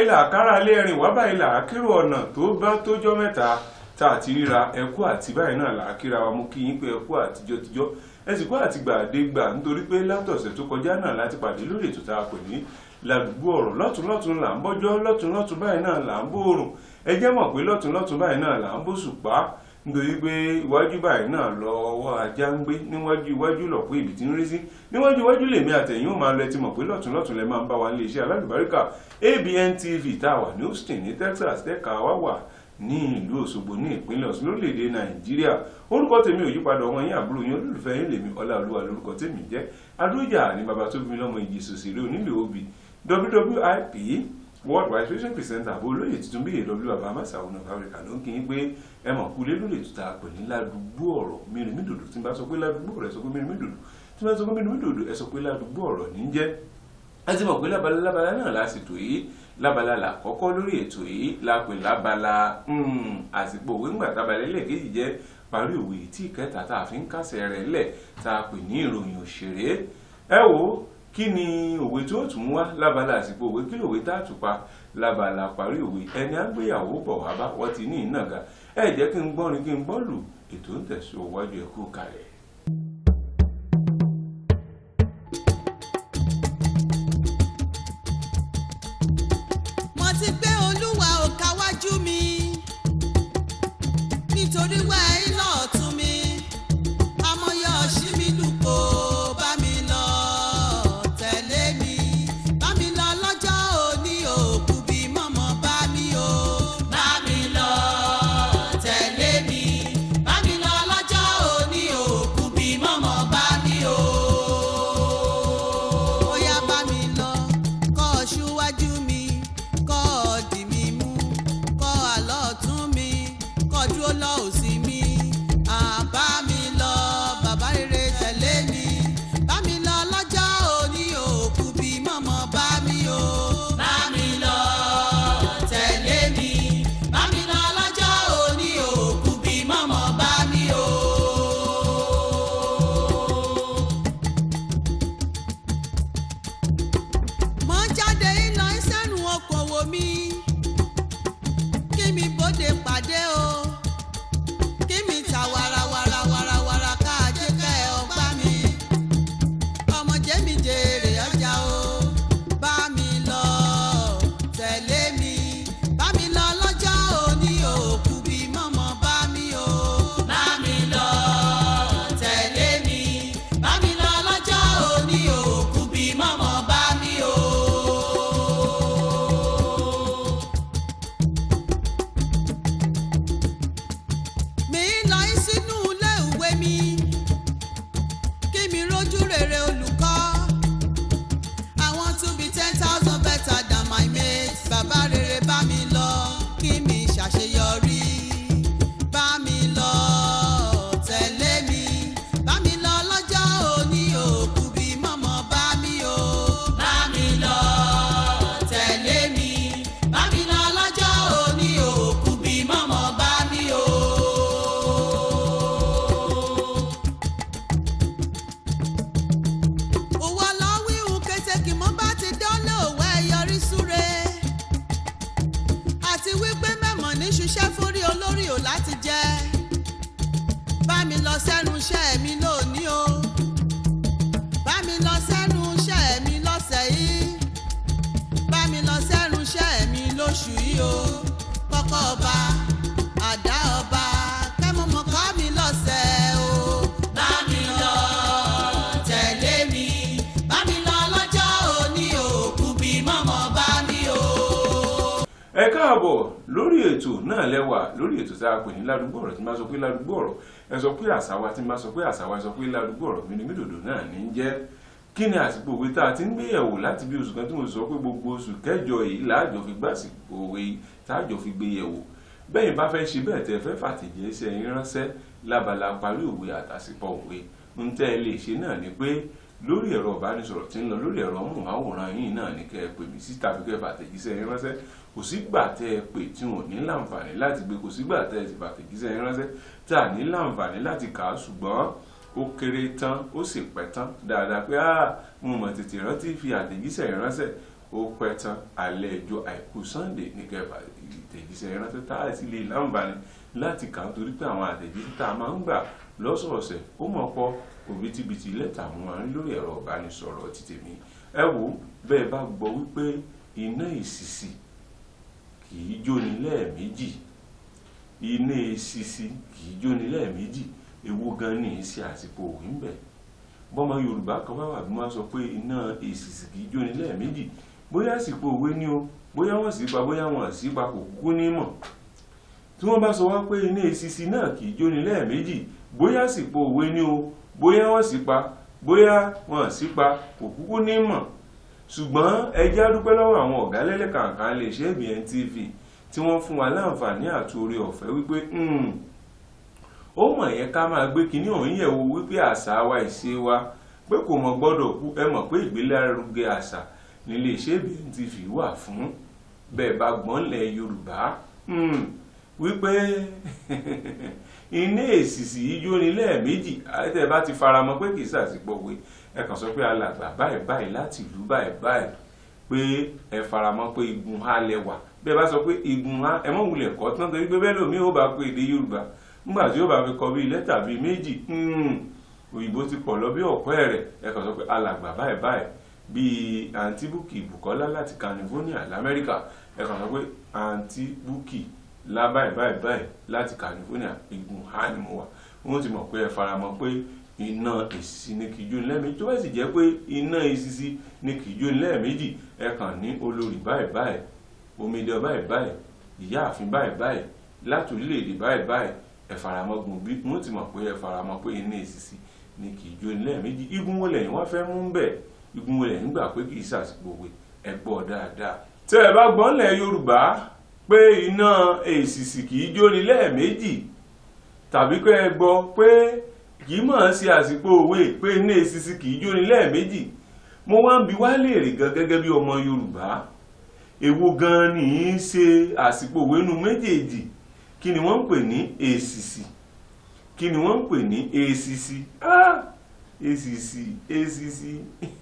báyìí là kára lé ẹ̀rìn wá báyìí là kérò ọ̀nà tó bá tójọ́ mẹ́ta tá a ti ríra ẹkú àti báyìí náà là á kíra wa mú kí yín pé ẹkú àtijọ́ tijọ́ ẹ sì kú àti gbàdégbà nítorí pé látọ̀sẹ̀ tó kọjá náà láti pàdé lórí ètò tá a pè ní ládùúgbò ọ̀rọ̀ lọ́tún lọ́tún là ń bọ́jọ́ lọ́tún lọ́tún báyìí náà là ń bóòrùn ẹ jẹ́ mọ̀ pé lọ́tún lọ́tún báyìí náà là ń bóṣùpá nítorí pé iwájú báyìí náà lọ ọwọ́ ajá ń gbé níwájú iwájú lọ pé ibi tí ń rí sí níwájú iwájú lèmi àtẹ̀yìn ó máa lọ ẹtí mọ̀ pé lọ́tún lọ́tún lẹ máa ń bá wa nílé iṣẹ́ alálùbáríkà ABN TV tá a wà ní Houston ní Texas tẹ́ka wá wà ní ìlú Òṣogbo ní ìpínlẹ̀ Ọ̀ṣun lórílẹ̀‐èdè Nàìjíríà orúkọ tèmi ò yípadà ọmọ yín àbúrò yín olólùfẹ́ yín lèmi Ọláolúwa lórúkọ tèmi jẹ́ adójà ní baba tó bí mi lọ́mọ ìjì sòsèré onílé obì WWIP world wide fashion presenter àbó olóyè tuntun bí èdè olúwa bàbá sàwọn ọ̀nà Africa ló ń kí yín pé ẹ mọ̀ kú lé lórí ètùtà pè ní ládùúgbò ọ̀rọ̀ mìíràn dòdò tí n bá sọ pé ládùúgbò ọ̀rọ̀ ẹ sọ pé mìíràn dòdò tí n bá sọ pé mìíràn dòdò ẹ sọ pé ládùúgbò ọ̀rọ̀ ní jẹ́ a ti mọ̀ pé lábala lábala náà lásìtò yìí lábala là kọ́kọ́ lórí ètò yìí la pè lábala àsìkò òwe ńgbà tábàlẹ̀ lẹ́ẹ̀kejì jẹ́ parí òwe tí ìkẹta tá a fi ń kásẹ̀ rẹ̀ lẹ̀ tá a pè ní ìròyìn òṣèré ẹ wo kí ni òwe tí ó tún wá lábala àsìkò òwe kí lòwe tá a tún pa lábala parí òwe ẹni àgbéyàwó bọ̀ wá bá wọ́n ti ní ìnàgà ẹ jẹ́ kí n gbọ́rin kí n gbọ́ lù ètò ń tẹ̀síwájú ẹ̀kú kalẹ̀. mo ti gbé olúwa ò káwájú mi nítorí wá iná ọ̀tún mi amọ̀yọ ọ̀ṣì mi lùkò bá mi lọ tẹ̀lé mi bá mi lọ lọ́jọ́ òní òkú bí mọ̀mọ́ bá mi o. bá mi lọ tẹ̀lé mi bá mi lọ lọ́jọ́ òní òkú bí mọ̀mọ́ bá mi o. ó yá bá mi lọ kọ́ ọ ṣíwájú mi kọ́ ọ dì mí mú kọ́ àlọ́ ọ̀tún mi kọ́ dúró lọ òsì mi àbá mi lọ bàbá rere tẹ̀lé mi bá mi lọ lọ́jọ́ òní òkú bí mọ̀mọ́ bá mi o. bá mi lọ tẹ̀lé mi bá mi lọ lọ́jọ́ òní òkú bí mọ̀mọ́ bá mi o. mo ń jáde iná ìsẹ́nu okòwò mi kí mi bóde pàdé o kí mi ta wàràwàràwàràwàrà káàjé kẹ́ ẹ ọgbà mi ọmọ jẹ́mi jèrè ọjà o bá mi lọ tẹ̀lé mi bá mi lọ lọ́jọ́ òní òkú bí mọ̀mọ́ bá mi o. bá mi lọ tẹ̀lé mi bá mi lọ lọ́jọ́ òní òkú bí mọ̀mọ́ bá mi o. mi ń lọ sínú ilé ìwé mi kí mi rójú rere olùkọ́ àwọn to be ten thousand better than my mates bàbá rere bá mi lọ kí mi ṣàṣeyọrí bá mi lọ tẹ̀lé mi bá mi lọ lọ́jọ́ òní òkú bí mọ̀mọ́ bá mi o. bá mi lọ tẹ̀lé mi bá mi lọ lọ́jọ́ òní òkú bí mọ̀mọ́ bá mi o. òwò lọ́wíhun kétékì mọ́ bá ti dánlé òwe yọrí súre àti wípé mẹ́mọ̀ ní ṣiṣẹ́ fúnrí olórí ò láti jẹ́ bá mi lọ sẹ́nu iṣẹ́ mi lónìí o bá mi lọ sẹ́nu iṣẹ́ mi lọ́sẹ̀ yìí bá mi lọ sẹ́nu iṣẹ́ mi lóṣù yìí o kọ́kọ́ ọba àdá ọba kẹ́mọ́mọ́ kọ́ mi lọ́sẹ̀ o bá mi lọ tẹ̀lé mi bá mi lọ lọ́jọ́ òní òkú bí mọ́mọ́ bá mi o. ẹ káàbọ̀ lórí ètò náà lẹ́wà lórí ètò tá a pè ní ládùúgbò ọ̀rọ̀ tí n bá sọ pé ládùúgbò ọ̀rọ̀ ẹ sọ pé àṣàwà tí n bá sọ pé àṣàwà ẹ sọ pé ládùúgbò ọ̀rọ̀ mi ni mídòdò náà ní í jẹ́ kí ni àsìkò òwe tá a ti ń gbéyẹ̀wò láti bí oṣù kan tí mo sọ pé gbogbo oṣù kẹjọ yìí láàjọ fi gbàsìkò òwe táàjọ fi gbé yẹ̀wò bẹ́yìn bá fẹ́ ṣe bẹ́ẹ̀ tẹ́ fẹ́ fàtẹ̀jẹ́sẹ́ yín ránṣẹ́ lábala parí òwe àtàsìpọ̀ òwe ń tẹ́ ẹ lè ṣe náà ni pé lórí ẹ̀rọ ìbánisọ̀rọ̀ tí ń lọ lórí ẹ̀rọ móhùnmáwòrán yìí náà ní kẹ́ ẹ pè mí sí tàbí kẹ́ ẹ fàtẹ̀jíṣẹ́ yín ránṣẹ́ kò sígbà tẹ́ ẹ pè tí wọn ò ní láǹfààní láti gbé kò sígbà tẹ́ ẹ sì fàtẹ̀jíṣẹ́ yín ránṣẹ́ tá a ní láǹfààní láti kà á ṣùgbọ́n ó kéré tán ó sì pẹ́ tán dáadáa pé ah mo mọ̀ tètè rántí fi àtẹ̀jíṣẹ́ yín ránṣẹ́ ó pẹ́ tán alẹ́ ẹjọ́ àìkú sunday ní kẹfà ìtẹ̀jíṣẹ́ ìrántí tá a sì lè láǹbàní láti kà á torí pé àwọn àtẹ̀jíṣẹ́ tá a máa ń gbà lọ́sọ̀ọ̀sẹ̀ ó mọ̀ pọ̀ òbítíbitì lẹ́tà mo máa ń lórí ẹ̀rọ ìbánisọ̀rọ̀ ti tèmi ẹ wò bẹ́ẹ̀ bá gbọ́ wípé iná ìsìsì kì í jóni lẹ́ẹ̀mejì iná ìsìsì kì í jóni lẹ́ẹ̀mejì ewu gan ní í ṣe àsìkò òwe ń bẹ̀ bọ́mọ yorùbá kan bá wà bí wọ́n sọ pé iná ìsìsì kì í jóni lẹ́ẹ̀mejì bóyá àsìkò òwe ni o bóyá wọ́n sì pa bóyá wọ́n sì pa kò kúkú ní mọ̀ tí wọ́n bá sọ wá pé iná ìsìsì náà kì í jóni lẹ́ẹ̀mejì bóyá àsìkò òwe ni o bóyá wọ́n sì pa bóyá wọ́n sì pa kò kúkú ní mọ̀ ṣùgbọ́n ẹ jẹ́ á dúpẹ́ lọ́wọ́ àwọn ọ̀gá lẹ́lẹ́kàǹkà lè ṣe ABN TV tí wọ́n fún wa láǹfààní àti oore ọ̀fẹ́ wípé ó mọ̀ yẹn ká máa gbé kinní ọ̀hún yẹ̀ wò wípé àṣà wa ìṣe wa pé kò mọ̀ gbọ́dọ̀ kú ẹ mọ̀ pé ìgbélárugẹ àṣà nílé iṣẹ́ ABN TV wà fún bẹ́ẹ̀ bá gbọ́n lẹ̀ Yorùbá wípé iná èsìsì yìí jóni lẹ́ẹ̀mejì àtẹ̀ bá ti faramọ́ pé kì í sàṣìpọ̀ wé ẹ kàn sọ pé alàgbà báyìí báyìí láti ìlú báyìí báyìí pé ẹ faramọ́ pé igun ha lẹ́wà bẹ́ẹ̀ bá sọ pé igun ha ẹ mọ̀ wulẹ̀ kọ́ tán torí pé bẹ́ẹ̀ lómi ó bá pé èdè Yorùbá nígbà tí ó bá fi kọ bíi lẹ́tà bíi méjì òyìnbó ti pọ̀ lọ bí ọ̀pẹ́ rẹ̀ ẹ kàn sọ pé alàgbà báyìí báyìí bíi àǹtí Bukky Bukola láti California lamẹ́ríkà ẹ kàn sọ pé àǹtí Bukky lá báyìí báyìí báyìí láti California igun ha ni mo wà wọ́n ti mọ̀ pé ẹ faramọ́ pé iná èsìsì ni kìí jóni lẹ́ẹ̀mejì tó bá sì jẹ́ pé iná èsìsì ni kìí jóni lẹ́ẹ̀mejì ẹ kàn ní olórí báyìí báyìí omidan báyìí báyìí ìyáàfin báyìí báyìí láti orílẹ̀-èdè báyìí báyìí ẹ faramọ́ gun bí wọ́n ti mọ̀ pé ẹ faramọ́ pé iná èsìsì ni kìí jóni lẹ́ẹ̀mejì igun wo lẹ́yìn wọ́n fẹ́ mú bẹ́ẹ̀ igun wo lẹ́yìn gbà pé kìí sàsìkò wé ẹ gbọ́ dáadáa. tẹ́ ẹ bá gbọ́n lẹ̀ Yorùbá pé iná èsìsì kìí jóni lẹ́ẹ̀mejì tàbí pé ẹ gbọ́ pé kì í mọ̀ sí àsìkò òwe pé iná èsìsì kì í jóni lẹ́ẹ̀mejì mo wá ń bi wá léèrè gan gẹ́gẹ́ bí ọmọ Yorùbá èwo gan ni í ṣe àsìkò òwe nu méjèèjì kí ni wọ́n ń pè ní èsìsì kí ni wọ́n ń pè ní èsìsì ah èsìsì èsìsì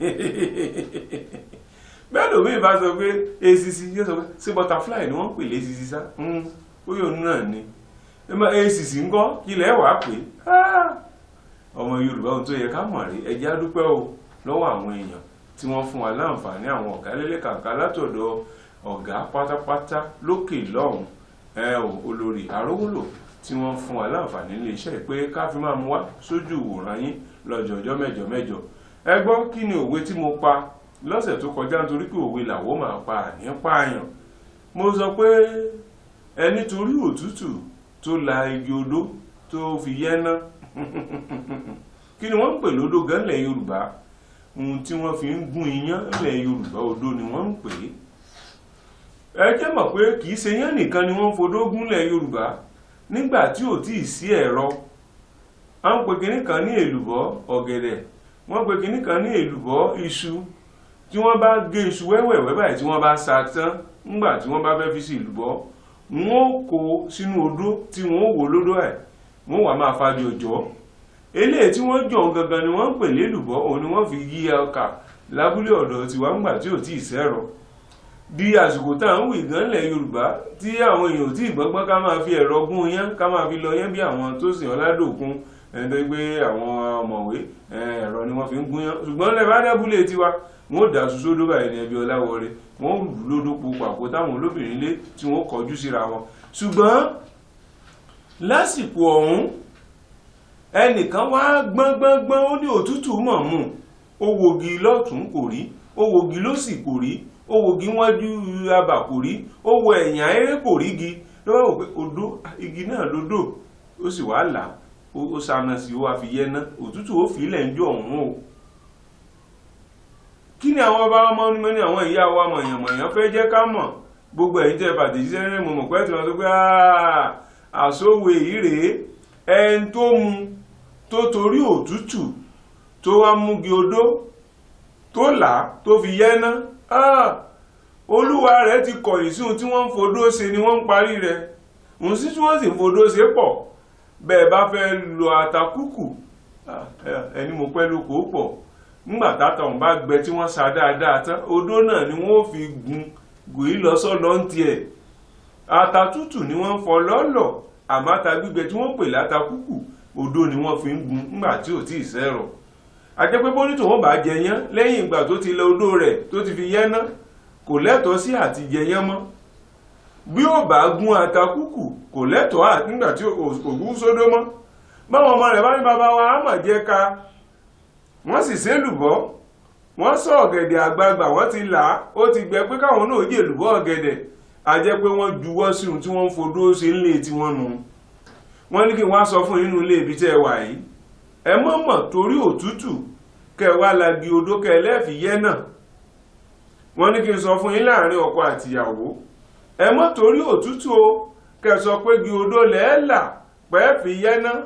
bẹ́ẹ̀ lómi ìbá sọ pé èsìsì yóò sọ pé ṣé butterfly ni wọ́n ń pè lésìsì sá ó yóò náà ni èsìsì ńkọ́ kí lẹ́ wàá pè ah ọmọ yorùbá ohun tó yẹ ká mọ̀ rí ẹ jẹ́ á dúpẹ́ o lọ́wọ́ àwọn èèyàn tí wọ́n fún wa láǹfààní àwọn ọ̀gá lélẹ́kàǹkà látọ̀dọ̀ ọ̀gá pátápátá lókè lọ́hùn ẹ ò olórí àrówólò tí wọ́n fún wa láǹfààní ilé iṣẹ́ pé ká fi máa mú wá sójú ìwòran yín lọ́jọ́jọ́ mẹ́jọ mẹ́jọ ẹ gbọ́ kí ni òwe tí mo pa lọ́sẹ̀ tó kọjá nítorí pé òwe làwọ́ máa pa àní pààyàn mo sọ pé ẹni torí òtútù tó la igi odó tó fi yẹ́ná kí ni wọ́n ń pè lódó gan lẹ̀ yorùbá ohun tí wọ́n fi ń gún iyán lẹ̀ yorùbá odó ni wọ́n ń pè é ẹ jẹ́ mọ̀ pé kì í ṣe yán nìkan ni wọ́n ń fodó gún lẹ̀ yorùbá nígbà tí ò tí ì sí ẹ̀rọ à ń pè kinní kan ní èlùbọ́ ọ̀gẹ̀dẹ̀ wọ́n pè kinní kan ní èlùbọ́ iṣu tí wọ́n bá gé iṣu wẹ́wẹ̀wẹ́ báyìí tí wọ́n bá sa tán nígbà tí wọ́n bá fẹ́ fi sí èlùbọ́ wọ́n kó sínú odó tí wọ́n wò lódó ẹ̀ wọ́n wà máa fàájì òjò eléyìí tí wọ́n jọ̀ gangan ni wọ́n ń pè lélùbọ́ òun ni wọ́n fi yí ọkà lábúlé ọ̀dọ̀ tiwa ńgbà tí ò tí ì sẹ́rọ̀ di àsìkò tá à ń wì gan lẹ̀ yorùbá tí àwọn èèyàn ò tí ì gbọ́ngbọ́n ká máa fi ẹ̀rọ gún yán ká máa fi lọ yán bí àwọn tó sìn ọládòkun ẹni tó gbé àwọn ọmọwé ẹ̀rọ ni wọ́n fi ń gún yán ṣùgbọ́n lẹ́ẹ̀ bá dábúlé tiwa wọ́n ò dà sódó báyìí ní ẹbí ọláwọlé wọ́n lù lódó po pàpọ̀ táwọn olóbìnrin lé tí wọ́n kọjú síra wọn ṣùgbọ́n lásìkò ọ̀hún ẹnìkan wá gbọ́ngbọ́ngbọ́n ó ní òtútù mọ̀ mú ó wogi lọ́tún kò rí ó wogi lósì kò rí ó wogi wájú abà kò rí ó wo ẹ̀yìn ayé kò rí igi ló bá wò pé odó igi náà lódò ó sì wá là ó sáná sí ó wá fi yẹná òtútù ó fi ilẹ̀ ń jó ọ̀hún o kí ni àwọn ọba ọmọ onímọ̀ ní àwọn ìyá wa mọ̀yànmọ̀yàn fẹ́ jẹ́ ká mọ̀ gbogbo ẹ̀yin tẹ́ fàtẹ̀jíṣẹ́ rẹ̀ mọ̀ mọ̀ pẹ́ tí wọ́n sọ pé àsòwò èyí rèé ẹni tó mu tó torí òtútù tó wá múgi odó tó là tó fi yẹ́ná olúwa rẹ̀ ti kọ̀yìn sí ohun tí wọ́n ń fodó ṣe ni wọ́n ń parí rẹ̀ òun sí tí wọ́n sì ń fodó ṣe pọ̀ bẹ́ẹ̀ bá fẹ́ lo àtàkùkù ẹni mo pẹ́ lóko pọ̀ nígbà táta ọ̀hún bá gbẹ tí wọ́n sa dáadáa tán odó náà ni wọ́n fi gun gòyí lọ sọ́lọ́ ń tiẹ̀ ata tútù ni wọ́n ń fọ lọ́lọ̀ àmọ́ ata gbígbẹ tí wọ́n pè láta kúkù odó ni wọ́n fi ń gun nígbà tí ò tí ì sẹ́rọ̀ àjẹ́ pé bónítò wọn bá jẹ yán lẹ́yìn ìgbà tó ti lẹ odó rẹ̀ tó ti fi yẹ́ ná kò lẹ́tọ̀ọ́ sí àti jẹ yán mọ́ bí ó bá gún ata kúkù kò lẹ́tọ̀ọ́ àti nígbà tí ògún sódó mọ́ báwọn ọmọ rẹ̀ bá ní bàbá wa á mà jẹ́ ka wọ́n sì sé lùbọ́ wọ́n sọ ọ̀gẹ̀dẹ̀ àgbagbà wọ́n ti là á ó ti gbẹ pé káwọn náà jè lùbọ́ ọ̀gẹ̀dẹ̀ a jẹ́ pé wọ́n juwọ́ sí ohun tí wọ́n ń fodó ṣe nílé tí wọ́n nu wọ́n ní kí wọ́n á sọ fún inú ilé ibi tẹ́ ẹ wà yìí ẹ mọ̀ mọ̀ torí òtútù kẹ wá lagi odó kẹ lẹ́ẹ̀fì yẹ́ náà wọ́n ní kí n sọ fún yín láàrin ọkọ àtìyàwó ẹ mọ̀ torí òtútù o kẹ sọ pé gi odó lẹ́ẹ̀là pẹ́ẹ́fì yẹ́ náà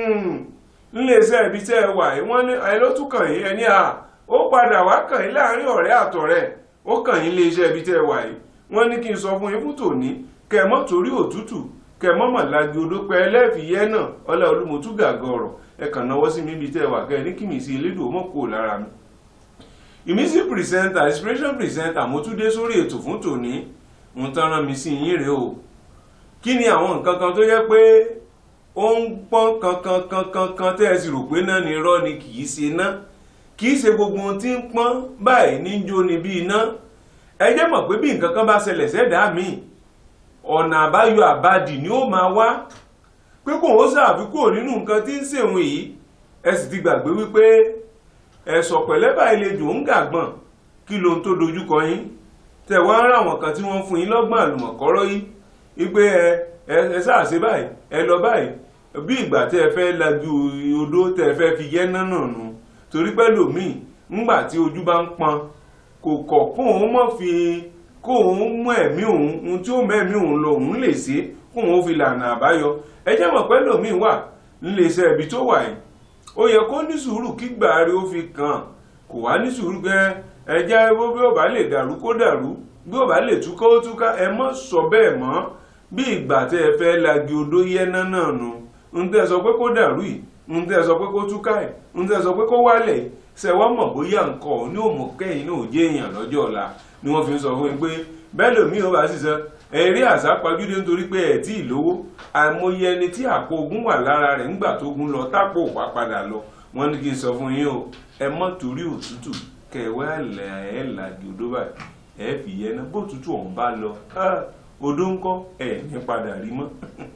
nílé iṣẹ́ ibi tẹ́ ẹ wà yìí wọ́n ní ẹ ló tún kàn yín ẹni à ó padà wá kàn yín láàrin ọ̀rẹ́ àtọ̀rẹ́ ó kàn yín lé iṣẹ́ ibi tẹ́ ẹ wà yìí wọ́n ní kí n sọ fún yín fún tòní kẹ mọ́ torí òtútù kẹ mọ́ mà lagi odó pẹ́ ẹlẹ́ẹ̀fì yẹ́ náà ọlá olúmọ̀tú gàgọ́ ọ̀rọ̀ ẹ kàn náwó sí mi ibi tẹ́ ẹ wà kẹ́ ẹ ní kí mi sí elédò mọ́ kó lára mi. ìmísí pìrìsẹ́ńtà inspiration pìrìsẹ́ńtà mo tún dé sórí ètò fún tòní mo tán rán mi sí yín rèé o kí ni àwọn nǹkan kan tó yẹ pé ó ń pọ́n kankan kankan kan tẹ́ ẹ sì rò pé náà ni irọ́ ni kì í ṣe ná kì í ṣe gbogbo ohun tí ń pọ́n báyìí ní jó ni bí iná ẹ jẹ́ mọ̀ pé bí nǹkan kan bá ṣẹlẹ̀ sẹ́dàá mi ọ̀nà àbáyọ àbádì ni ó máa wá pé kò ó ṣàfikún nínú nǹkan tí ń ṣèwọ̀n yìí ẹ sì ti gbàgbé wípé ẹ̀sọ̀ pẹ̀lẹ́ báyìí lè dùn ún gàgbọ̀n kí lohun tó dojúkọ yín tẹ̀ wá ń ráwọn kan tí wọ́n fún yín lọ́gbọ̀n àlùmọ̀kọ́rọ́ yìí wípé ẹ ẹ ṣáàṣe báyìí ẹ lọ báyìí bí ìgbà tẹ́ ẹ fẹ́ lajú odó tẹ́ ẹ fẹ́ fi yẹ́ náà nù torí pẹ́ lòmíì ńgbà tí ojú bá ń pọn kò kọ̀ kóun mọ̀ fi kóun mú ẹ̀mí òun ohun tí ó mẹ́mí òun lọ òun lè ṣe kóun fi lànà àbáyọ ẹ jẹ́ mọ̀ pé lòmíì wà níléeṣẹ́ ibi tó wà yìí ó yẹ kó ní sùúrù kí gbàrí ó fi kàn kò wá ní sùúrù gẹ́ ẹ jẹ́ bó bí ó bá lè dàrú kó dàrú bí ó bá lè túká ó túká ẹ mọ́ sọ bẹ́ẹ̀ mọ́ bí ìgbà tẹ́ ẹ fẹ́ lagi odó yẹ́ná náà nu ń tẹ́ sọ pé kó dàrú yìí ń tẹ́ sọ pé kó túká ẹ̀ ń tẹ́ sọ pé kó wálẹ̀ ṣe wọ́n mọ̀ bóyá nǹkan ní òmò kẹ́yìn náà ò jẹ́ èèyàn lọ́jọ́ ọ̀la ni wọ́n fi ń sọ fún mi pé bẹ́ẹ̀ lòmíì ó bá sì sọ ẹ̀rí àsápajúdé nítorí pé ẹ̀ tí ì lówó àìmọye ẹni tí àpò ogun wà lára rẹ̀ ńgbà tó gun lọ tápò wá padà lọ wọ́n ní kí n sọ fún yín o ẹ mọ́ torí òtútù kẹwẹ́ àlẹ́ ẹ̀ làgì odó báyìí ẹ̀ fi yẹn náà bó òtútù ọ̀hún bá lọ odó ńkọ́ ẹ̀ ní padà rí mọ́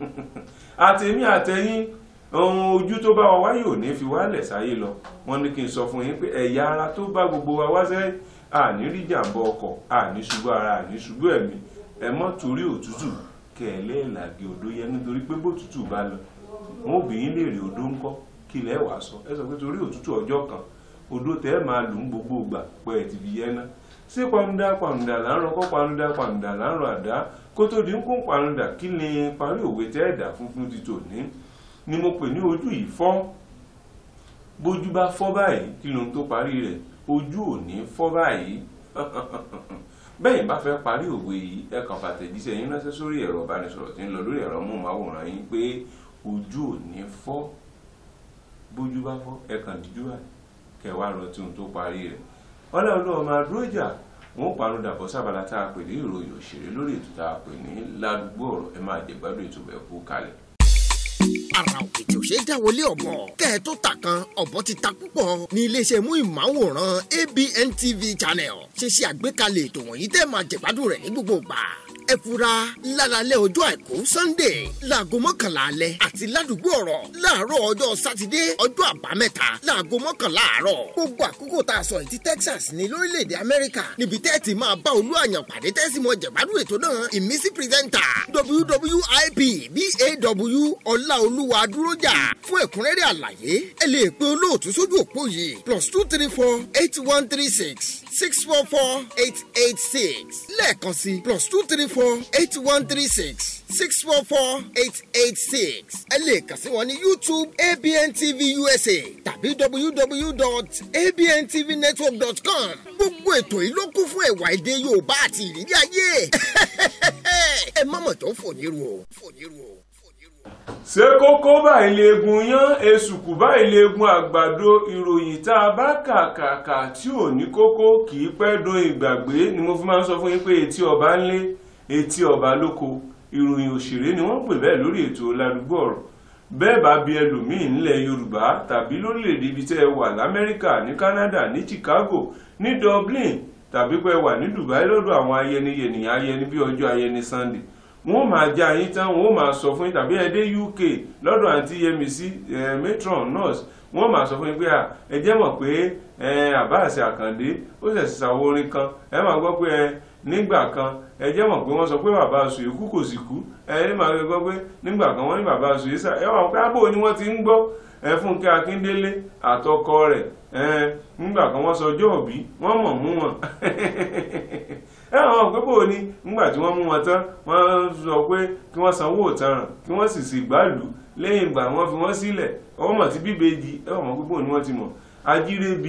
àtẹ̀mí àtẹ̀yìn ohun ojú tó bá wa wáyé ò ní fi wálẹ̀ sáyé lọ wọ́n ní kí n sọ fún yín pé ẹ̀yà ara tó bá gbogbo wa wá sẹ́yìn àní rí jàǹbá ọkọ̀ àní ṣubú ara àní ṣubú ẹ̀mí ẹ mọ́ torí òtútù kẹ̀lẹ́ ìlàgé odó yẹn nítorí pé bótútù bá lọ wọn obìnrin lè rí odó ńkọ́ kí lẹ́ wàá sọ ẹ sọ pé torí òtútù ọjọ́ kan odó tẹ́ ẹ máa lù ń gbogbo ìgbà pé ẹ ti fi yẹn ná ṣé panudà panudà là ń rọ kọ́ panudà panudà là ń rọ àdá kó tó di ń kún panudà kí ni parí òwe tẹ́ ẹ̀dá funfun ti tò ní ni mo pè ní ojú yìí fọ́ bójú bá fọ́ báyìí kí lóhun tó parí rẹ̀ ojú ò ní fọ́ báyìí bẹ́ẹ̀ bá fẹ́ parí òwe yìí ẹ kàn fàtẹ̀jíṣẹ́ yín ránṣẹ́ sórí ẹ̀rọ ìbánisọ̀rọ̀ tí ń lọ lórí ẹ̀rọ móhùnmáwòrán yín pé ojú ò ní fọ́ bójú bá fọ́ ẹ kàn díjú báyìí kẹwàá lọ tí ohun tó parí rẹ̀ ọlọ́run ọmọ adúrójà wọn ò parọ́ dàbọ̀ sábàlá tá a pè ní ìròyìn òṣèré lórí ètò tá a pè ní ládùúgbò ọ̀rọ̀ ẹ máa jẹ̀gbádùn ètò bẹ̀ kú kalẹ̀ ara òkìtì òṣè dáwọlé ọ̀bọ kẹ́ ẹ tó ta kan ọ̀bọ ti ta púpọ̀ ní iléeṣẹ́ mú ìmáwòrán ABN TV channel ṣe ṣe àgbékalẹ̀ ètò wọ̀nyí tẹ́ máa jẹ̀gbádùn rẹ̀ ní gbogbo ìgbà ẹ fura lálálẹ́ ọjọ́ àìkú sunday láago mọ́kànlá alẹ́ àti ládùúgbò ọ̀rọ̀ láàárọ̀ ọjọ́ sátidé ọjọ́ àbámẹ́ta láago mọ́kànlá àárọ̀ gbogbo àkókò tá a sọ yìí ti texas ní lórílẹ̀‐èdè amẹ́ríkà níbi tẹ́ ẹ ti máa bá olú àyàn pàdé tẹ́sí mọ́ jẹ̀gbádùn ètò náà ìmísí pírẹ́sẹ̀ntà wwip baw ọláolúwa dúrójà fún ẹ̀kúnrẹ́rẹ́ àlàyé ẹ lè pe olóòtú sójú òpó yìí plus two three four eight one three six six four four eight eight six lẹ́ẹ̀kan sí plus two three four eight one three six six four four eight eight six ẹ lè kàn sí wọn ní youtube abn tv usa tàbí www.abntvnetwork.com gbogbo ètò yìí ló kún fún ẹ̀wà èdè yorùbá àti ìrírí ayé ẹ má mọ̀ tó fòyìnrù o fòyìnrù o fòyìnrù o. ṣé kókó báyìí leegun yán èsùkù báyìí leegun àgbàdo ìròyìn tá a bá kàkàkà tí ò ní kókó kì í pẹ́ dún ìgbàgbé ni mo fi máa ń sọ fún yín pé etí ọba ń lé etí ọba lóko ìròyìn òṣèré ni wọ́n pè bẹ́ẹ̀ lórí ètò ládùúgbò ọ̀rọ̀ bẹ́ẹ̀ bá bí ẹlòmíín ńlẹ̀ yorùbá tàbí lórílẹ̀‐èdè ibi tẹ́ ẹ wà lamẹ́ríkà ní canada ní chicago ní dublin tàbí pé ẹ wà ní dubai lọ́dọ̀ àwọn ayẹniyẹnìyàn ayẹni bí ọjọ́ ayẹni sunday wọ́n máa já yín tán wọ́n máa sọ fún yín tàbí ẹ dé uk lọ́dọ̀ àǹtí yẹmísí matron nurse wọ́n máa sọ fún yín pé ẹ jẹ́ mọ̀ pé àbáàṣẹ àkàndé ó ṣẹ̀ṣẹ̀ ṣàwọ orin kan ẹ máa gbọ́ pé ẹ nígbà kan ẹ jẹ́ mọ̀ pé wọ́n sọ pé bàbá aṣọ ikú kò sì kú ẹ ní màá gbọ́ pé nígbà kan wọ́n ní bàbá aṣọ yìí sá ẹ wà pé ábò ni wọ́n ti ń gbọ́ ẹ fúnkẹ́ akíndélé àtọkọ rẹ̀ ẹ nígbà kan wọ́n sọ ọjọ́ òbí wọ́n mọ̀ mú wọn ẹ àwọn pé bò ní nígbà tí wọ́n mú wọn tán wọ́n sọ pé kí wọ́n sanwó òtanràn kí wọ́n sì sì gbàlù lẹ́yìn ìgbà wọ́n fi wọ́n sílẹ̀ ọwọ́ mọ̀ sí bíbejì ẹ wọ́n pé bò ní wọ́n ti mọ̀ ajírébi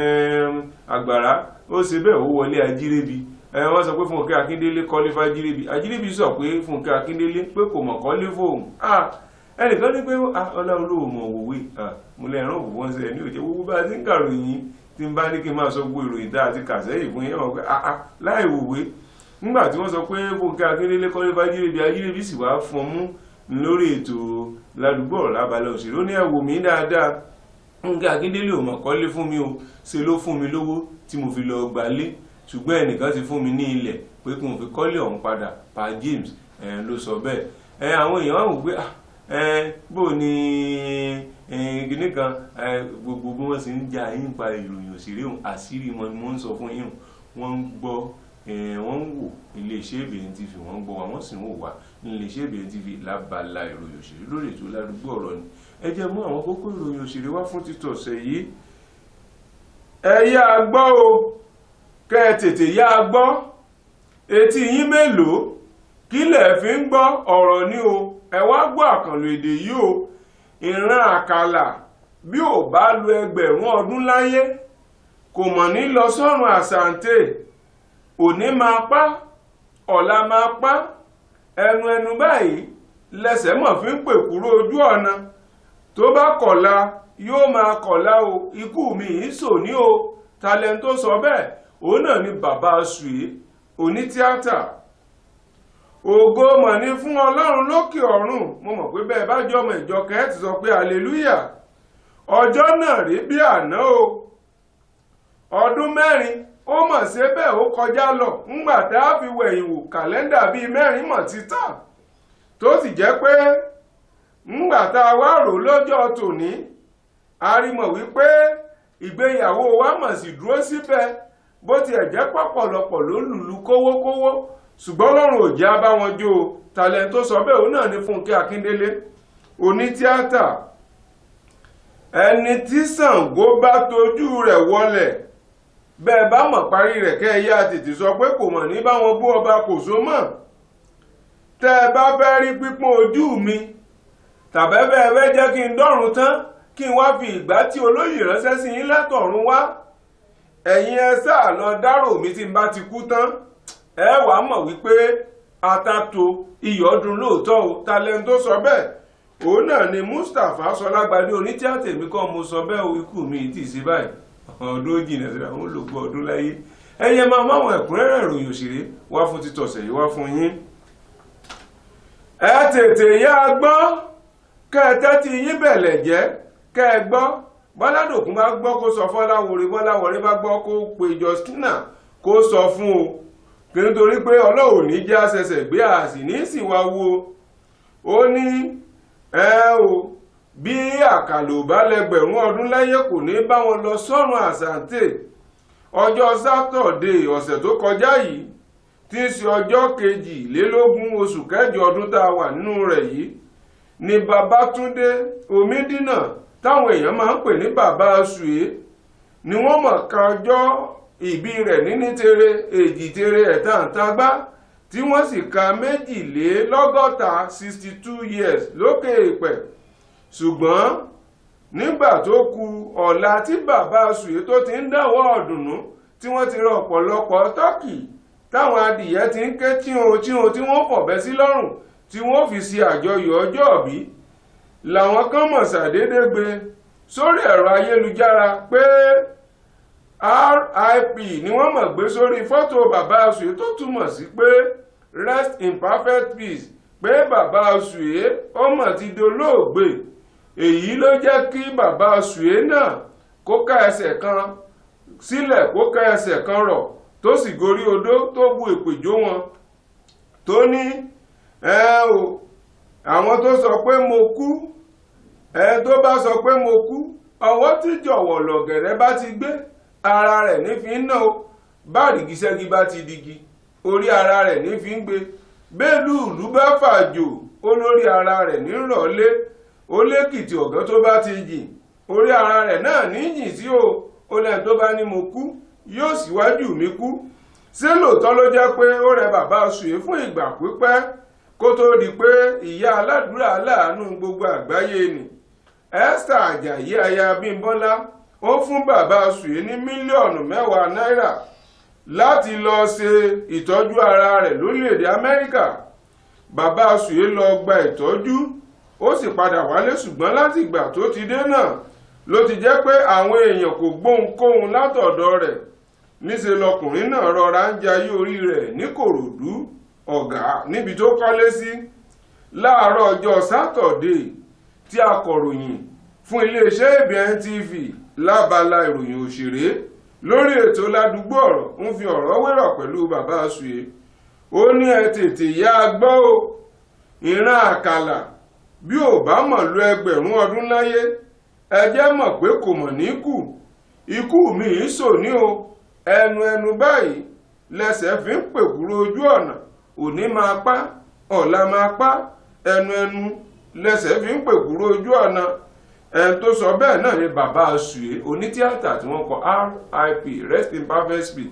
àgbàrá ó ṣe bẹ́ẹ̀ ó wọlé ajírébi wọ́n sọ pé fúnkẹ́ akíndélé kọ́lé fájírébi ajírébi sọ pé fúnkẹ́ akíndélé pé kò mọ̀ kọ́lé fóun ẹnìkan ní pé ọlọ́run ló mọ̀ òwe mo lè rán òwò wọn sẹ́yìn ní òjò gbogbo bá a ti ń kàròyìn tí n bá ní kí n máa sọ gbogbo ìròyìn dáa àti kàsẹ́yìn fún yẹn wọn pé láì wòwe nígbà tí wọ́n sọ pé fúnkẹ́ akíndélé kọ́lé fájírébi ajírébi sì wá fún ọmú lórí ètò ládùúgbò ọ̀rọ̀ lábalẹ̀ òṣèré ó ní ẹ̀wò mi dáadáa fúnkẹ́ akíndélé ò mọ̀ kọ́lé fún mi o ṣe ló fún mi lówó tí mo fi lọ gbalé ṣùgbọ́n ẹnìkan ti fún mi ní ilẹ̀ pé kí n fi kọ́lé ọ̀hún padà pa James ló sọ bẹ́ẹ̀ àwọn èèyàn wà wò pé bó ni gíní kan gbogbo bí wọ́n sì ń jà yín pa ìròyìn òṣèré òun àṣírí wọn ni wọ́n ń sọ fún yín wọ́n ń gbọ́ wọ́n ń wò iléeṣẹ́ ìbẹ̀rẹ̀ TV wọ́n ń gbọ́ wa wọ́n sì ń wò wá iléeṣẹ́ ìbẹ̀rẹ̀ TV lábala ìròyìn òṣèré lórí ètò ládùúgbò ọ̀rọ̀ ni ẹ jẹ́ mú àwọn kókó ìròyìn òṣèré wá fún títọ̀sẹ̀ yìí ẹ yá gbọ́ o kẹ́ ẹ tètè yá a gbọ́ etí yín mélòó kílẹ̀ fi ń gbọ́ ọ̀rọ̀ ni o ẹ wá gbọ́ àkànlò èdè yìí o ìran àkàlà bí ò bá lu ẹgbẹ̀rún ọdún láyé kò mọ̀ ní lọ sọ́run àsàǹtẹ̀ òní máa pa ọ̀la máa pa ẹnu ẹnu báyìí lẹsẹ̀ mọ̀ fi ń pè kúrò ojú ọ̀nà tó bá kọ̀la yóò máa kọ̀la o ikú mi yìí sò ní o talẹ̀ tó sọ bẹ́ẹ̀ òun náà ni bàbá sùé onítíátà ògo mọ̀ ní fún ọlọ́run lókè ọ̀run mo mọ̀ pé bẹ́ẹ̀ bá jọ ọmọ ìjọ kẹ́ẹ̀tì sọ pé hallelujah ọjọ́ náà rí bí àná o ọdún mẹ́rin ó mọ̀ sí bẹ́ẹ̀ ó kọjá lọ ńgbà tá a fi wẹ̀yìn wò kàlẹ́ndà bíi mẹ́rin mọ̀ títà tó sì jẹ́ pé ńgbà tá a wá rò lọ́jọ́ tòní a rí mọ̀ wípé ìgbéyàwó wa mọ̀ sí dúró síbẹ̀ bó tiẹ̀ jẹ́ pọ̀pọ̀lọpọ̀ ló lùlù kówókówó ṣùgbọ́n lọ́rùn ò jẹ́ abá wọn jó o talent tó sọ bẹ́ẹ̀ òun náà ní Fúnkẹ́ Akíndélé onítíátà ẹni tí Ṣàngó bá tojú rẹ̀ wọlẹ̀ bẹ́ẹ̀ bá mọ̀ parí rẹ̀ kẹ́ ẹ yá tètè sọ pé kò mọ̀ ní báwọn bú ọba kò so mọ̀ tẹ́ ẹ bá fẹ́ rí pípọ́n ojú mi tàbẹ́fẹ́ ẹ fẹ́ jẹ́ kí n dọ́run tán kí n wá fi ìgbà tí olóyè ránṣẹ́ sí yín látọ̀run wá ẹ̀yin ẹ sáà lọ dárò mi tí n bá ti kú tán ẹ wàá mọ̀ wípé atato iyọ̀dún lóòótọ́ o talent tó sọ bẹ́ẹ̀ òun náà ni Mustapha Sọlágbadé onítíátà èmi kọ́ mo sọ bẹ́ẹ̀ o ikú mi tì sí báyìí ọdún jìnnà síra wọn lògbọ́ ọdún láyé ẹyẹ máa máwọn ẹ̀kúnrẹ́rẹ́ ìròyìn òṣèré wá fún títọ̀sẹ̀ yìí wá fún yín ẹ tètè yá a gbọ́ kẹ́ ẹ tẹ́tí yín bẹ̀lẹ̀ jẹ́ kẹ́ ẹ gbọ́ bọ́ládòkun bá gbọ́ kó sọ fọ́láwọ̀rẹ́ bọ́láwọ̀rẹ́ bá gbọ́ kó pe Justina kó sọ fún o kí nítorí pé ọlọ́run ní já ṣẹ̀ṣẹ̀ gbé àsì ní ìsìnwá wo ó ní ẹ o bí àkàlò bá lẹgbẹ̀rún ọdún láyé kò ní bá wọn lọ sọ́run àsàǹtẹ̀ ọjọ́ sátọ̀dé ọ̀sẹ̀ tó kọjá yìí tí í ṣe ọjọ́ kejìlélógún oṣù kẹjọ ọdún tá a wà nínú rẹ̀ yìí ni Babátúndé Omídínà táwọn èèyàn máa ń pè ní bàbá Sùé ni wọ́n mọ̀ ká ọjọ́ ìbí rẹ̀ níní tere èjì tere ẹ̀tàǹtagbá tí wọ́n sì ka méjìlélọ́gọ́ta sixty two years lókè èèpẹ̀ ṣùgbọ́n nígbà tó ku ọ̀la tí bàbá Sùé tó ti ń dáwọ́ ọ̀dùnnú tí wọ́n ti rọ ọ̀pọ̀lọpọ̀ tọ́kì táwọn adìyẹ ti ń ké tíhun tíhun tí wọ́n fọ̀bẹ́ sí lọ́rùn tí wọ́n fi ṣe àjọyọ̀ ọjọ́ òbí làwọn kan mọ̀ ṣàdédé gbé sórí ẹ̀rọ ayélujára pé RIP ni wọ́n mọ̀ gbé sórí fọ́tò bàbá Sùwé tó túmọ̀ sí pé rest in perfect peace pé bàbá Sùwé ọmọ ti dolóògbé èyí ló jẹ́ kí bàbá Sùwé náà kó ká ẹsẹ̀ kan sílẹ̀ kó ká ẹsẹ̀ kan rọ̀ tó sì gorí odó tó bu èpèjó wọn tó ní ẹ o àwọn tó sọ pé mo kú ẹ tó bá sọ pé mo kú ọwọ́ tí jọ̀wọ̀ lọ̀gẹ̀rẹ̀ bá ti gbé ara rẹ̀ ní fi ń ná o báàdìgì ṣẹ́gi bá ti digi orí ara rẹ̀ ní fi ń gbé bẹ́ẹ̀lú ìlú bá fàjò olórí ara rẹ̀ ní rọ̀lé ó lékìtì ọ̀gán tó bá ti jìn orí ara rẹ̀ náà ní jìn sí o ó lẹ́yìn tó bá ní mo kú yóò síwájú mi kú ṣé lóòótọ́ ló jẹ́ pé ó rẹ bàbá Sùwé fún ìgbà pípẹ́ kó tó di pé ìyá aládùúrà aláàánú gbogbo àgbáyé ni Esther Ajayi aya Bímbọ́lá ó fún bàbá Sùwé ní mílíọ̀nù mẹ́wàá náírà láti lọ ṣe ìtọ́jú ara rẹ̀ lórílẹ̀‐èdè Amẹ́ríkà bàbá Sùwé lọ gba ìtọ́jú ó sì padà wálé ṣùgbọ́n láti ìgbà tó ti dé náà ló ti jẹ́ pé àwọn èèyàn kò gbóhunkóhun látọ̀dọ̀ rẹ̀ níṣẹ́ lọkùnrin náà rọra ń jayé orí rẹ̀ ní Kòròdú ọ̀gá níbi tó kọ́lé sí láàárọ̀ ọjọ́ sátọ̀dé tí akọ̀ròyìn fún iléeṣẹ́ ABN TV lábala ìròyìn òṣèré lórí ètò ládùúgbò ọ̀rọ̀ ń fi ọ̀rọ̀ wérọ̀ pẹ̀lú bàbá Sùwé ó ní ẹ tètè yá a gbọ́ o ìran àkàlà bí ò bá mọ̀ lo ẹgbẹ̀rún ọdún láyé ẹ jẹ́ mọ̀ pé kò mọ̀ ní kù ikú mi ì sò ní o ẹnu ẹnu báyìí lẹsẹ̀ fi ń pèkúrò ojú ọ̀nà òní máa pa ọ̀la máa pa ẹnu ẹnu lẹsẹ̀ fi ń pèkúrò ojú ọ̀nà ẹni tó sọ bẹ́ẹ̀ náà ni bàbá Sùwé onítíátà tí wọ́n kọ RIP rest in perfect speed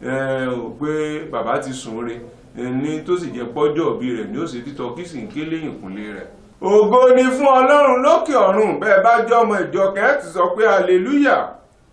ò pé bàbá ti sùn re ní tó sì jẹ́ pọ́jọ́ òbí rẹ̀ ní ó sì títọ́ kí sì ń ké lẹ́yìn ìkúnlé rẹ̀. ògo ni fún ọlọ́run lókè ọ̀run bẹ́ẹ̀ bá jẹ́ ọmọ ìjọ kẹ́ẹ̀tì sọ pé hallelujah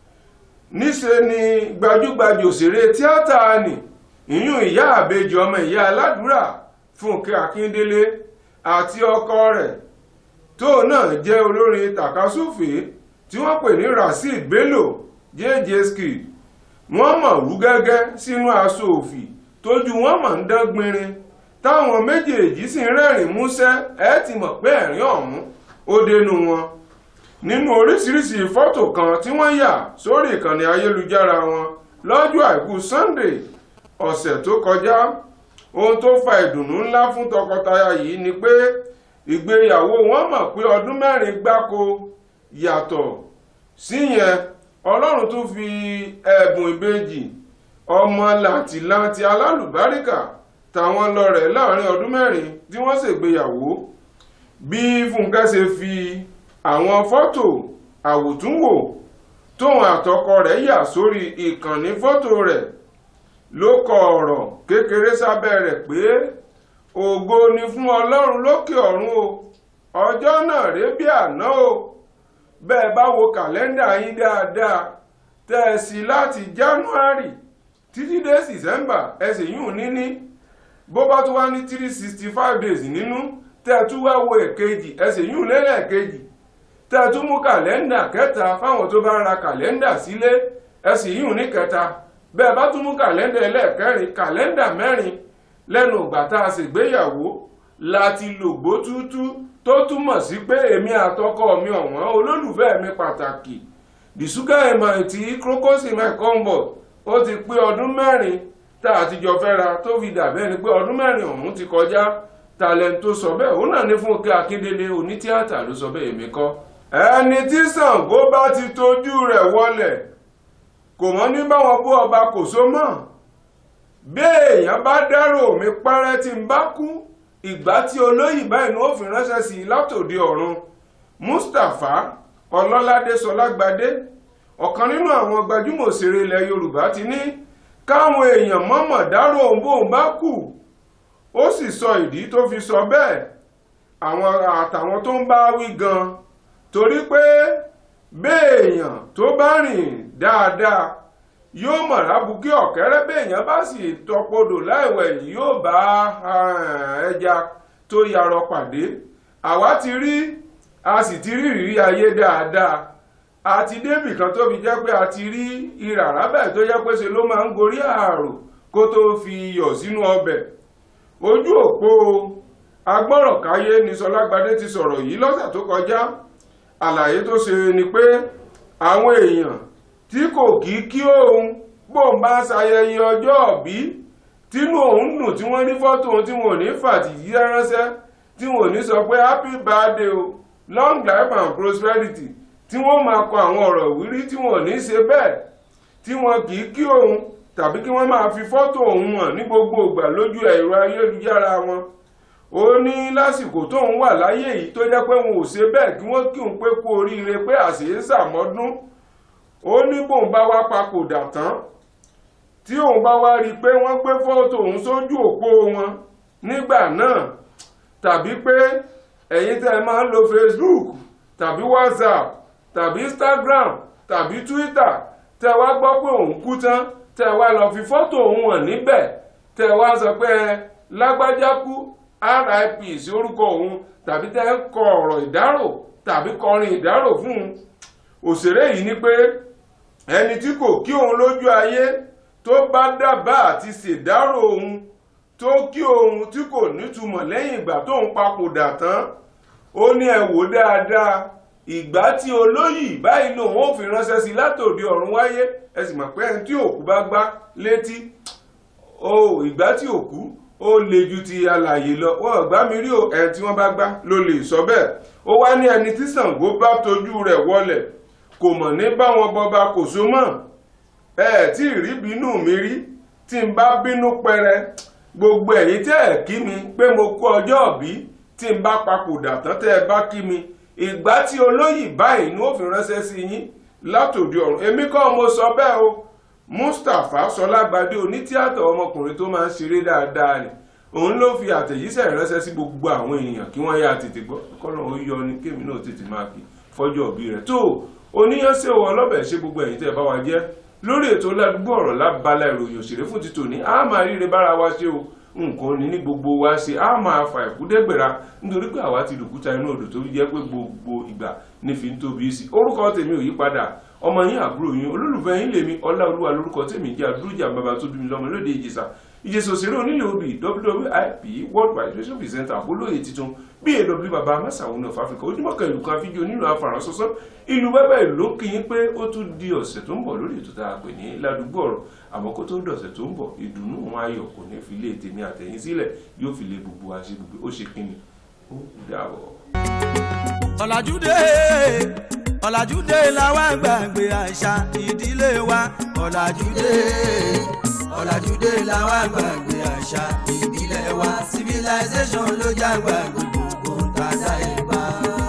níṣe ni gbajúgbajà òṣèré tíátà nì ìyún ìyá àbejì ọmọ ìyá aládùúrà Fúnkẹ́ Akíndélé àti ọkọ rẹ̀ tó náà jẹ́ olórin tàkasúfè tí wọ́n pè ní Rasheed Bello jj skid wọ́n mọ̀ rú gẹ́gẹ́ sínú aṣọ òfì tójú wọn mọ̀ ń dán gbinrin táwọn méjèèjì sì ń rẹ́rìn músẹ́ ẹ ti mọ̀ pé ẹ̀rín ọ̀hún ó dénú wọn nínú oríṣiríṣi fọ́tò kan tí wọ́n yà sórí ìkànnì ayélujára wọn lọ́jọ́ àìkú Sunday ọ̀sẹ̀ tó kọjá ohun tó fa ìdùnnú ńlá fún tọkọtaya yìí ni pé ìgbéyàwó wọn mọ̀ pé ọdún mẹ́rin gbáko yàtọ̀ síyẹn ọlọ́run tún fi ẹ̀bùn ìbejì ọmọ làǹtìlanti alálùbáríkà táwọn lọ́rẹ̀ láàrin ọdún mẹ́rin tí wọ́n ṣègbéyàwó bí Fúnkẹ́ ṣe fi àwọn fọ́tò àwòtúnwò tóun àtọkọ rẹ̀ yà sórí ìkànnì fọ́tò rẹ̀ ló kọ ọ̀rọ̀ kékeré sábẹ́ rẹ̀ pé ògo ni fún ọlọ́run lókè ọ̀run o ọjọ́ náà ré bí àná o bẹ́ẹ̀ bá wo kàlẹ́ndà yín dáadáa tẹ́ ẹ sí láti January títí dé December ẹ sì yún níní bó bá tún wá ní three sixty five days nínú tẹ́ ẹ tún wá wo èkejì ẹ sì yún lẹ́lẹ́kejì tẹ́ ẹ tún mú kàlẹ́ndà kẹta fáwọn tó bá ra kàlẹ́ndà sílé ẹ sì yún ní kẹta bẹ́ẹ̀ bá tún mú kàlẹ́ndà ẹlẹ́ẹ̀kẹrin kàlẹ́ndà mẹ́rin lẹ́nu ìgbà tá a ṣègbéyàwó láti lògbó tútú tó túmọ̀ sí pé èmi àtọkọ mi ọ̀wọ́n olólùfẹ́ mi pàtàkì dìsúkà ẹ̀mọ̀ tí krokosi mẹ́kọ́ńbọ̀ ó ti pé ọdún mẹ́rin tá a ti jọ fẹ́ra tó fi dàbẹ́ ni pé ọdún mẹ́rin ọ̀hún ti kọjá talent tó sọ bẹ́ẹ̀ òun náà ní Fúnkẹ́ Akíndélé onítíátà ló sọ bẹ́ẹ̀ èmi kọ́ ẹni tí Ṣàngó bá ti tójú rẹ̀ wọlẹ̀ kò mọ́ ní báwọn bú ọba kò so mọ́ bí èèyàn bá dárò mi pẹ́rẹ́ tí n bá kú ìgbà tí olóyìn báyìí ni ó fi ránṣẹ́ sí i látòdì ọ̀run Mustapha Ọlọ́ládé Sọlágbadé ọ̀kan nínú àwọn gbajúmọ̀ òṣèré ilẹ̀ Yorùbá ti ní káwọn èèyàn mọ̀mọ̀ dárò òun bóun bá kú ó sì sọ ìdí tó fi sọ bẹ́ẹ̀ àwọn àtàwọn tó ń bá wí gan torí pé béèyàn tó bá rìn dáadáa yóò mọ̀ lábùkí ọ̀kẹ́rẹ́ béèyàn bá sì tọpodò láìwẹ̀ yìí yóò bá ẹja tó yarọ pàdé àwa ti rí a sì ti rí ìrírí ayé dáadáa a ti débì kan tó fi jẹ́ pé a ti rí ìrà rábẹ̀ tó jẹ́ pé ṣe ló máa ń gorí ààrò kó tó fi iyọ̀ sínú ọbẹ̀ ojú òpó agbọ́rọ̀káyé ni sọlágbadé ti sọ̀rọ̀ yìí lọ́sẹ̀ tó kọjá àlàyé tó ṣe ni pé àwọn èèyàn tí kò kí kí òun bóun bá ṣayẹyẹ ọjọ́ òbí tínú òun dùn tí wọ́n rí fọ́tò òun tí wọn ò ní fàtìyí ránṣẹ́ tí wọn ò ní sọ pé happy birthday o long life and prosperity tí wọ́n máa kọ àwọn ọ̀rọ̀ ìwúrí tí wọn ò ní ṣe bẹ́ẹ̀ tí wọn kì í kí òun tàbí kí wọ́n máa fi fọ́tò òun hàn ní gbogbo ìgbà lójú ẹ̀rọ ayélujára wọn ó ní lásìkò tóun wà láyé yìí tó jẹ́ pé wọn ò ṣe bẹ́ẹ̀ kí wọ́n kí òun pé kú oríire pé àṣeyé sàmọ́dún ó ní bóun bá wá papòdà tán tí òun bá wá rí i pé wọ́n gbé fọ́tò òun sójú òpó wọn nígbà náà tàbí pé ẹ̀yin tẹ́ ẹ máa ń lo Facebook tàbí WhatsApp tàbí Instagram tàbí Twitter tẹ́ wá gbọ́ pé òun kú tán tẹ́ wá lọ fi fọ́tò òun hàn níbẹ̀ tẹ́ wá sọ pé ẹ lágbájá kú RIP sí orúkọ òun tàbí tẹ́ ń kọ ọ̀rọ̀ ìdárò tàbí kọrin ìdárò fún un òṣèré yìí ní pé ẹni tí kò kí òun lójú ayé tó bá dábàá àti ṣèdárò òun tó kí òun tí kò nítumọ̀ lẹ́yìn ìgbà tóun papòdà tán ó ní ẹ wò dáadáa ìgbà tí olóyè báyìí lòun ò fi ránṣẹ́ sí látòdì ọ̀run wáyé ẹ sì mọ̀ pé ẹni tí òkú bá gbá létí o ìgbà tí òkú ó le ju ti alàyè lọ wọn gbá mi rí o ẹni tí wọ́n bá gbá ló lè sọ bẹ́ẹ̀ ó wá ní ẹni tí Ṣàngó bá tojú rẹ̀ wọlẹ̀ kò mọ̀ ní báwọn bọba kò so mọ́ ẹ tí ì rí bínú mi rí tí n bá bínú pẹrẹ gbogbo ẹ̀yin tẹ́ ẹ̀ kí mi pé mo kú ọjọ́ òbí tí n bá papòdà tán tẹ́ ẹ bá kí mi ìgbà tí olóyè báyìí ni ó fi ránṣẹ́ sí yín látòdì ọ̀run èmi kọ́ mo sọ bẹ́ẹ̀ o Mustapha Sọlágbadé onítíátà ọmọkùnrin tó máa ń ṣeré dáadáa ni òun ló fi àtẹ̀jíṣẹ́ ránṣẹ́ sí gbogbo àwọn èèyàn kí wọ́n yá tètè gbọ́ kọ́nà ó yọ ni kémi náà tètè máa kí fọ́jọ́ òbí rẹ̀ tó oníyànṣẹ́ owó ọlọ́bẹ̀ ṣe gbogbo ẹ̀yin tẹ́ ẹ bá wa jẹ́ lórí ètò ládùúgbò ọ̀rọ̀ lábala ìròyìn òṣèré fún ti tòní a máa ríre bára wa ṣe o nǹkan ní ní gbogbo wa ṣe a máa fa ìkúdẹ́gbẹ̀ra nítorí pé àwa ti dùkúta inú odò tó jẹ́ pé gbogbo ìgbà ní fi ń tóbi sí orúkọ tèmi ò yí padà ọmọ yín àbúrò yín olólùfẹ́ yín lèmi ọláolúwa lórúkọ tèmi jẹ́ àdúrójà bàbá tó bí mi lọ́mọ lóde ìjẹsà ìjẹsà òṣèré onílé obì wwip world wide radio presenter àbólóye titun baw baba amásáwọn of africa ojúmọ́ kan ìlú kan fídíò nínú afárán sọ́sọ́ ìlú bẹ́bẹ́ ìlú kì í pé ó tún di ọ̀sẹ̀ tó ń bọ̀ lórí ètò tá a pè ní ládùúgbò ọ̀rọ̀ àmọ́ kó tó dọ̀sẹ̀ tó ń bọ̀ ìdùnnú wọn ayọ̀ kò ní fi lé tèmi àtẹ̀yìn sílẹ̀ yóò fi lé gbogbo àṣẹ gbogbo ó ṣe kíni ó dàbọ̀. ọ̀làjúdé ọ̀làjúdé làwa gbàgbé àṣà ìdílé wa ọ̀làjúdé ọ̀làjúdé làwa gbàgbé àṣà ìbílẹ̀ wa civilization ló jágbà gbogbo tàdá ìbá.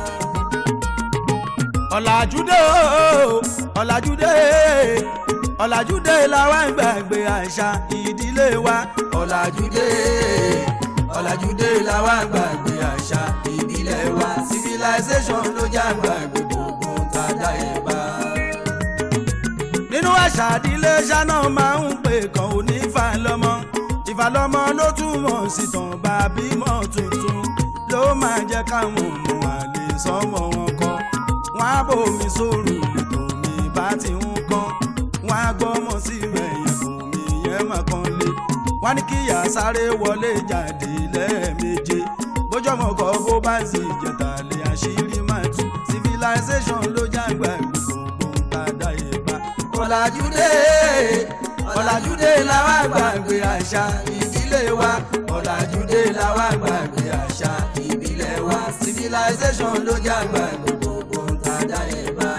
ọ̀làjúdé o ọ̀làjúdé ọ̀làjúdé làwa gbàgbé àṣà ìdílé wa ọ̀làjúdé ọ̀làjúdé làwa gbàgbé àṣà ìbílẹ̀ wa civilization ló jágbà gbogbo tàdá ìbá nínú àṣà àdílé ṣáná máa ń pè kàn ó ní ìfàlọ́mọ ìfàlọ́mọ ló túmọ̀ sí tàn bá bímọ tuntun ló máa jẹ́ káwọn ọmọ àlè sọmọ wọn kọ́ wọn á bòmí sóòrù lẹ́tọ̀ mi bá ti ń kọ́ wọn á gbọ́mọ sí rẹ̀yìn kò mí yẹn mà kan lé wọn ní kíyà sáré wọlé jáde lẹ́ẹ̀méje bójọ́mọ kọ́ bó bá sì jẹ̀tà lé àṣírí máa tú civilization ló jágbá gbogbo ń ta dá yé bá ọ̀làjúdé ọ̀làjúdé làwa gbàgbé àṣà ìdílé wa ọ̀làjúdé làwa gbàgbé àṣà ìbílẹ̀ wa civilization ló jágbà gbogbo tàdá ìbá.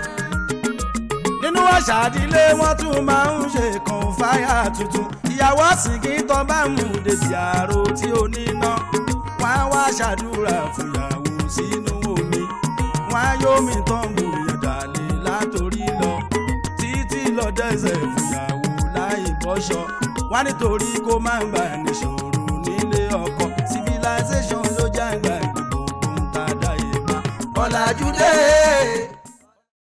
nínú àṣà ìdílé wọn tún máa ń ṣe kan fáyà tuntun ìyàwó sìnkì tán bá mú débi àrò tí ó níná wọn á wá ṣàdúrà fúyàwó sínú omi wọn á yómi tán mú ìdàlẹ̀ látòrí lọ lọ dẹ́sẹ̀ fìyàwó láì bọ́ṣọ wá nítorí kó má gbà níṣòro nílé ọkọ civilization ló jágbá gbogbo ń ta dáyé pa. ọ̀làjúdé